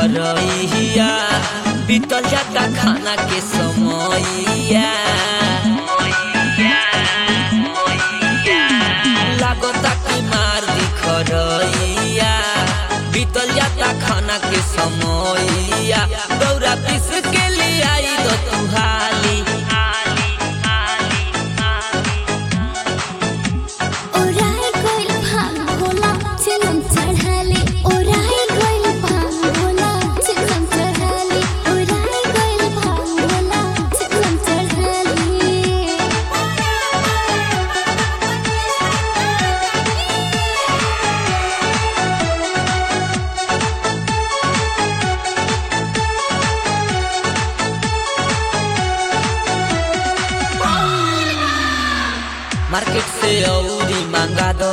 खरहिया बीतल जाता खाना के समैया लागता कि मार दी खरहिया बीतल जाता खाना के समैया दौरा पीस के लिए आई दो तू हाली ओराई गइल भांग भोला चिलम चढ़ाले ओराई गइल भांग भोला चिलम चढ़ाले ओराई गइल भांग भोला चिलम चढ़ाले मार्केट से औरी मांगा दो